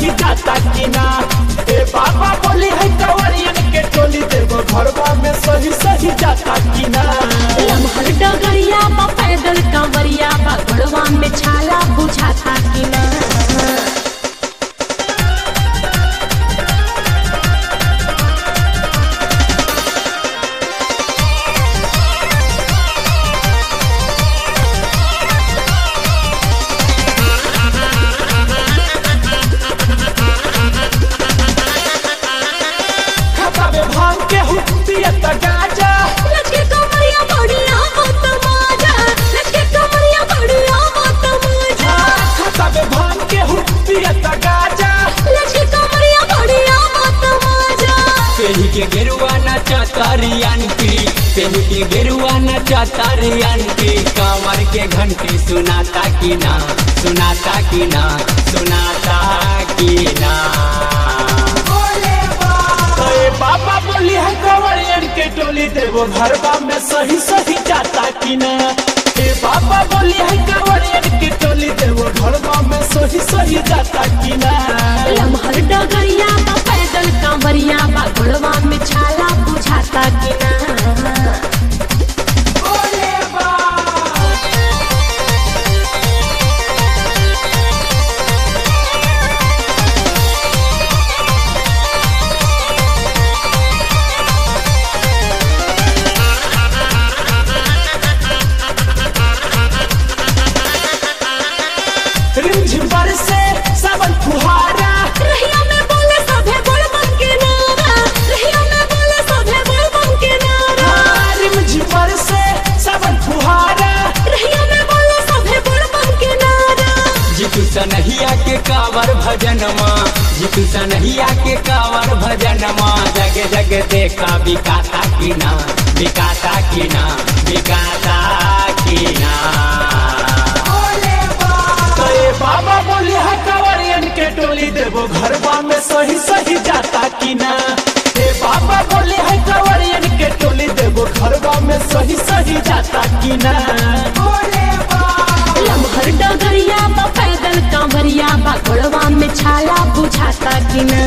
सही जाता कि ना ए बाबा बोली है कंवरियन के टोली देव घरवा में सही सही जाता कि ना लमहर डगरिया बा पैदल कंवरिया बा गड़वा में छाला बुझाता कि ना खाता में भांग के हुतियत गाजा लचके कंवरिया बढ़िया मत माजा लचके कंवरिया बढ़िया मत माजा खाता में भांग के हुतियत गाजा लचके कंवरिया बढ़िया मत माजा पेही के गेरुआ नचा तारियन की पेही के गेरुआ नचा तारियन की कांवर के घंटी सुनाता की ना सुनाता की ना सुनाता की ना तो ए बाबा बोली है कंवरियन के टोली देव घरवा में सही सही जाता कि ना ए बाबा बोली है कंवरियन के टोली देव घरवा में सही सही जाता कि ना लमहर डगरिया बा पैदल कंवरिया बा गड़वा में छाला बुझाता कि ना रिमझिम बरसे सावन फुहारा रहिया में बोले सभे बोल बन के नारा रहिया में बोले सभे बोल बन के नारा हाँ, रिमझिम बरसे सावन फुहारा रहिया में बोले सभे बोल बन के नारा जितु सनहिया के कावर भजन माँ जितु सनहिया के कावर भजन माँ जग जग देखा बिकाता की ना बिकाता की ना बिकाता की ना तो ए बाबा बोली है कंवरियन के टोली देवो घरवा में सही सही जाता कि ना ए बाबा बोली है कंवरियन के टोली देवो घरवा में सही सही जाता कि ना लमहर डगरिया बा पैदल कंवरिया बा गड़वा में छाला बुझाता कि ना